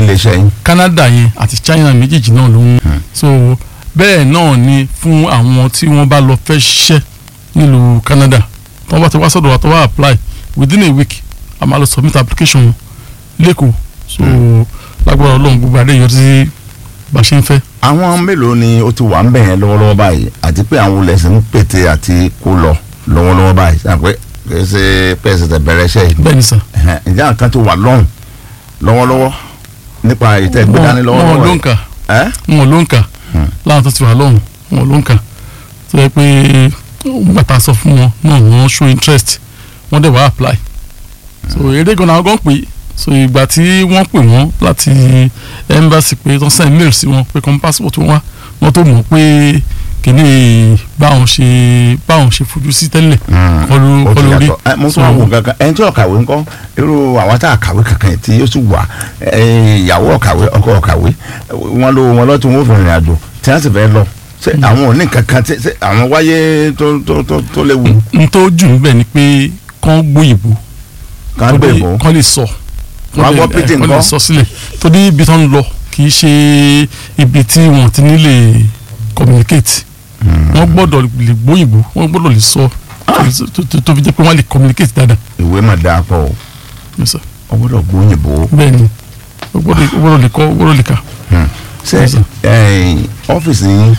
iléeṣẹ́ yín. Canada yẹn àti China méjèèjì náà ló ń so bẹ́ẹ̀ náà ni fún àwọn tí wọ́n bá lọ fẹ́ ṣiṣẹ́ nílùú Canada tí wọ́n bá ti wá sọ́dọ̀ wa tó wá apply within a week a máa lọ submit application wọn lẹ́kọ̀ọ́ so lágbára Ọlọ́run gbogbo adé yọrí sí bá a ṣe ń fẹ́. àwọn mélòó ni ó ti wà ń bẹ̀ yẹn lọ́wọ́lọ́wọ́ báyìí àti pé àwọn olè sì ń pète àti kó lọ lọ́wọ́lọ́wọ́ báyìí sàn pé kì í ṣe pẹ́ẹ́sì tẹ̀ bẹ̀rẹ̀ iṣẹ́ yìí. bẹ́ẹ̀ ni sà Ẹ̀hẹ̀n, ǹjẹ́ àwọn kan ti wà lọ́hùn lọ́wọ́lọ́wọ́ nípa ìtẹ́ ìgbé dání wọn lọ́wọ́lọ́wọ́ ló ń yìí? kà ẹ́ wọn ló ń kà Hmm. láwọn tó ti wà lọ́hùn wọn ló ń kà tó yẹ pé bàtà sọ fún wọn náà wọ́n show interest wọ́n dẹ̀ wá apply so èdè gan náà gan pé so ìgbà tí wọ́n pè wọ́n láti embassy pé tó send mail sí wọn pé kọ́n passport wọn wá wọ́n tó mọ̀ pé kìíní báwọn ṣe báwọn ṣe fojú sí tẹ́lẹ̀ kọlu ó ti kọlu rí yàtọ̀ ẹ mo tún àwọn kankan ẹni tí ọ̀kàwé ńkọ́ irú àwọn tá a kàwé kankan tí yóò sì wà ẹ, ìyàwó ọ̀kàwé ọkọ ọ̀kàwé wọn ló wọn lọ́tún wọn ò fi rìnrìn àjò tí wọ́n sì fẹ́ lọ ṣé àwọn ò ní kankan tí ṣé àwọn wáyé tó tó tó tó léwu n tó jù níbẹ̀ ni pé kán gbóyìnbó kàn gbé ìbò kán lè sọ Wọ́n á gbọ́ lè- pidgin kán lè ńkọ́? sọ sílẹ̀ torí ibi tó ń lọ kì í ṣe ibi tí wọ́n ti ní lè communicate wọ́n gbọ́dọ̀ lè gbóyìnbó wọ́n gbọ́dọ̀ lè sọ tó- tó tó fi jẹ́ pé wọ́n lè communicate dáadáa ìwé mà dáa pọ̀ o Yes, sir. ọ gbọ́dọ̀ gbóyìnbó bẹ́ẹ̀ ni ó gbọ́dọ̀ ó gbọ́dọ̀ lè kọ́ ó gbọ́dọ̀ lè kà ṣe Yes, sir. ẹ̀yin, ọ́fíìsì yín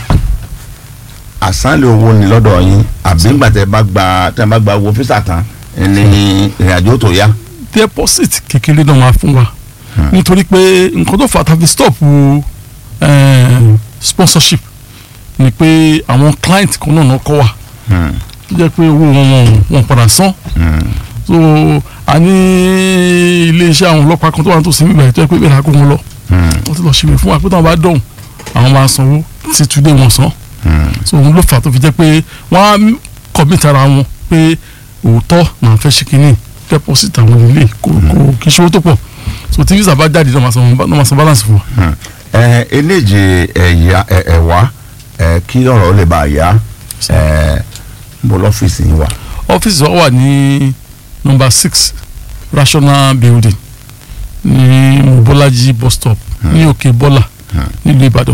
àsánlẹ̀ owó ni lọ́dọ̀ yín àbí ńgbà tẹ́ bá gba tẹ́ bá gba owó físà tán ní ìrìnàjò tó yá. deposit kékeré náà máa fún wa nítorí pé nǹkan tó fà á tàbí stop eh, sponsorship ni pé àwọn client kan náà náà kọ́ wa Hmm, tó jẹ́ pé owó wọn wọn wọn padà san hmm. so a ní iléeṣẹ́ àwọn ọlọ́pàá kan tó wà nítòsí nígbà yìí tó yẹ pé bẹ́ẹ̀ la kó wọn lọ wọ́n ti lọ ṣèwé fún wa pé táwọn bá dọ̀hùn àwọn máa sanwó tí túndé wọn san so òun ló fà á tó fi jẹ́ pé wọ́n á commit ara wọn pé òótọ́ náà fẹ́ ṣe kínní deposit àwọn ilé kò kò kì í ṣòwò tó pọ̀ so tí visa bá jáde náà máa san náà máa san balance fún wa. ẹ eléje ẹ̀yà ẹ̀wá ẹ kí ọ̀rọ̀ lè bá a yá ẹ ń bọ̀ lọ́fíìsì yín wà. ọ́fíìsì wa wà ní number six rational building ní mobolaji bus stop ní òkè bọ́là nílùú ìbàdàn.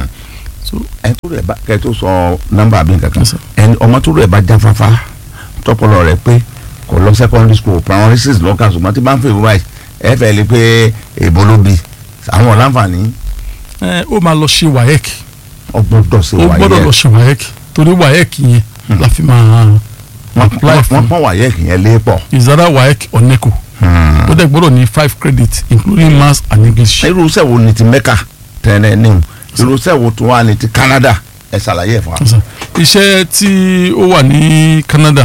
ẹ tó rẹ̀ bá kẹ́ ẹ tó sọ nọ́mbà mi kankan Yes, sir. ẹni ọmọ tó rẹ̀ bá jáfáfá tọpọlọ rẹ̀ pé kò lọ secondary school primary six lọ́kà ṣùgbọ́n tí bá ń fẹ́ ìwúrà yìí ẹ fẹ́ lè pé èbó ló bi àwọn láǹfààní ẹ ó máa lọ ṣe waec ọgbọ́dọ̀ ṣe ó wáyé gbọ́dọ̀ lọ ṣe waec torí waec yẹn la fi máa apply wọ́n fún pọ́n wáyé kìyẹn lé pọ̀. ìzára waec or neco ó dẹ̀ gbọ́dọ̀ ní five credit including maths and english. irú iṣẹ́ wo ni ti mẹ́kà tẹ́lẹ̀ ní o irú iṣẹ́ wo tó wà ní ti Canada ẹ ṣàlàyé ẹ̀ fún wa. iṣẹ́ tí ó wà ní Canada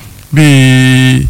bíi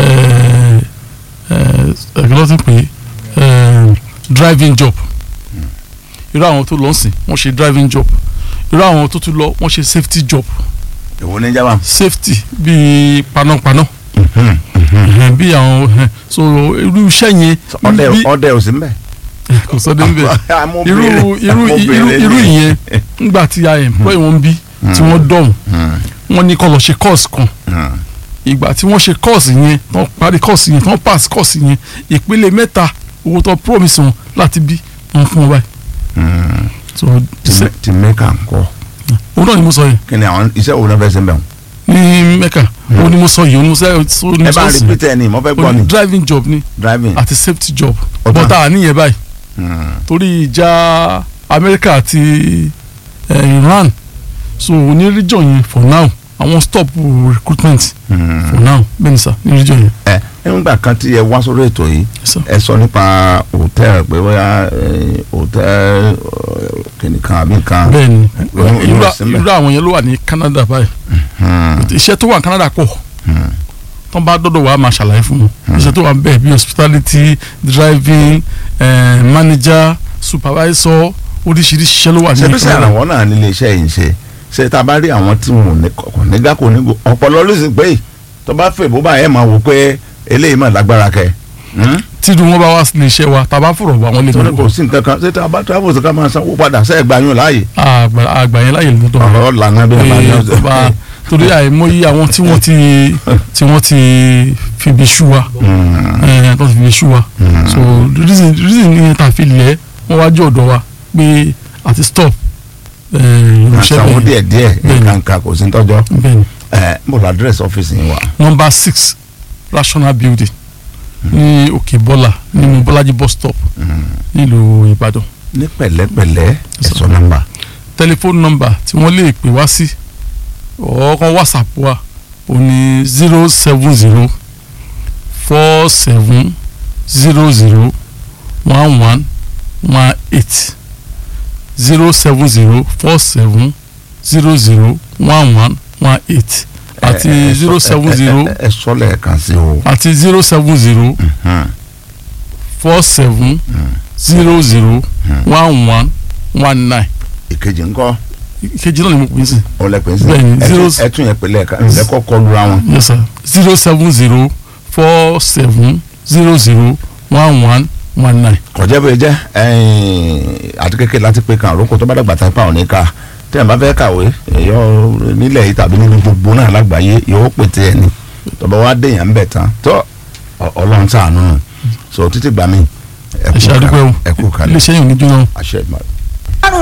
ẹ̀ẹ́dẹ́gbẹ́ ló ti pè é driving job irú àwọn tó lọ sìn wọ́n ṣe driving job irú àwọn tó tún lọ wọ́n ṣe safety job èwo ní jábà. safety bíi panápaná ẹ̀hẹ́n, bí àwọn ẹ̀hẹ́n. so irú iṣẹ́ yẹn ọdẹ bí- ọdẹ ò sí mbẹ. kò sọ dé níbẹ̀ irú Amóbìnrin- irú irú amóbìnrin irú ni. ìyẹn ńgbà tí a employ wọn bí tí wọ́n dọ̀hùn Hmm, wọ́n ní kó lọ ṣe course kan hmm. ìgbà tí wọ́n ṣe course yẹn tán parí course yẹn tán pass course yẹn ìpele mẹ́ta owó tó promise wọn láti bí wọn fún wọn báyìí Hmm. so ti ṣe- mẹ- ti mẹ́kà ńkọ́ òun náà ni mo sọ yìí kí ni àwọn iṣẹ́ wo náà fẹ́ ṣe mbẹ́ wọn. ní mẹ́kà òun ni mo sọ yìí òun ni mo sọ òun ni ẹ mo bá sọ sí repeat ẹ ní mo fẹ́ gbọ́ òun ni ni driving job ni driving. àti safety job Ọ̀tá. bọ́tà àníyàn báyìí Hmm, torí ìjà Amẹ́ríkà àti eh, Iran so ní region yẹn for now àwọn stop recruitment hmm. for now bẹ́ẹ̀ ni sà ní region yẹn. ẹ nígbà kan tí ẹ wá sórí ètò yìí Yes, sir. ẹ sọ nípa hòtẹ́ẹ̀lì pé bóyá hòtẹ́ẹ̀lì kìnìkan àbí nǹkan. bẹ́ẹ̀ ni Irú- irú irú ẹ̀sìn bẹ́ẹ̀. irú àwọn yẹn ló wà ní Canada báyìí Hmm, iṣẹ́ tó wà ní Canada pọ̀ hmm. tó bá dọ́dọ̀ wà á máa ṣàlàyé fún wọn iṣẹ́ tó wà ń bẹ̀ bí hospitality driving eh, manager supervisor oríṣiríṣi iṣẹ́ ló wà ṣe ní bí sẹ́ Canada àwọn náà nílé iṣẹ́ yìí ń ṣe ṣe tá a bá rí àwọn tí wọn ò ní kọ̀ọ̀kan nígbà kò ní go ọ̀pọ̀lọ́ ló sì pé tó bá fè bó bá yẹ máa wò pé eléyìí mà lágbára kẹ. Hmm? tí irú wọn bá wá sí iṣẹ́ wa tàbá fọ̀rọ̀ wá wọn lè torí lọ kò sí nǹkan kan ṣé tá a bá travel ká máa sanwó padà ṣe é gbà yín láàyè. àgbà àgbà yẹn láyè lọ́dọ̀ wọn. ọ̀rọ̀ lànà bí wọ́n bá ní pé tó ọ̀sẹ̀. bá torí àìmọye àwọn tí wọ́n ti tí wọ́n ti fibi ṣú wa ẹ̀ tó ti fibi ṣú wa so reason reason ni ta fi lẹ̀ wọ́n wájú ọ̀dọ̀ wa pé àti stop ẹ̀ ìránṣẹ́ àtàwọn bẹ́ẹ̀ díẹ̀ díẹ̀ Bẹ́ẹ̀ni. nǹkan kò sí tọ́jọ́ bẹ́ẹ̀ ni ẹ mo lọ àdírẹ́sì ọ́fíìsì yín wa number six rational building ní òkè bọ́là nínú bọ́lájí bus stop nílùú ìbàdàn ní pẹ̀lẹ́pẹ̀lẹ́ ẹ̀sọ́ nọ́mbà telephone number tí wọ́n lè pè wá sí ọ̀ọ́kọ́ whatsapp wa ò ní zero seven zero four seven zero zero one one one eight zero seven zero four seven zero zero one one one eight àti zero seven zero ẹ sọ lẹ́ẹ̀kan sí o àti zero seven zero four seven zero zero one one one nine ìkejì ńkọ́ ìkejì náà ni mo pè é sí. ọlẹ́pẹ̀ sí Bẹ́ẹ̀ni, zero- ẹtún yẹn pè lẹ́ẹ̀kan lẹ́kọ̀ọ́ kọlu ra wọn. yes sir zero seven zero four seven zero zero one one one nine. kọjá bẹ́ẹ̀ jẹ́ àti kékeré láti pé kan àrókò tó bá dàgbà tán pa òní ká tí ẹ̀ bá fẹ́ kàwé yọ nílẹ̀ yìí tàbí nínú gbogbo náà lágbàáyé yóò pètè ẹ̀ ní tọba wa dèèyàn ń bẹ̀ tán tó ọ- ọlọ́run ṣàánú so títí gbà mí ẹ ẹ kú ṣe àdúgbò kalẹ̀ ẹ̀wọ̀n ẹ kú kalẹ̀ iléeṣẹ́ yìí ò ní jóná. àṣẹ ìgbà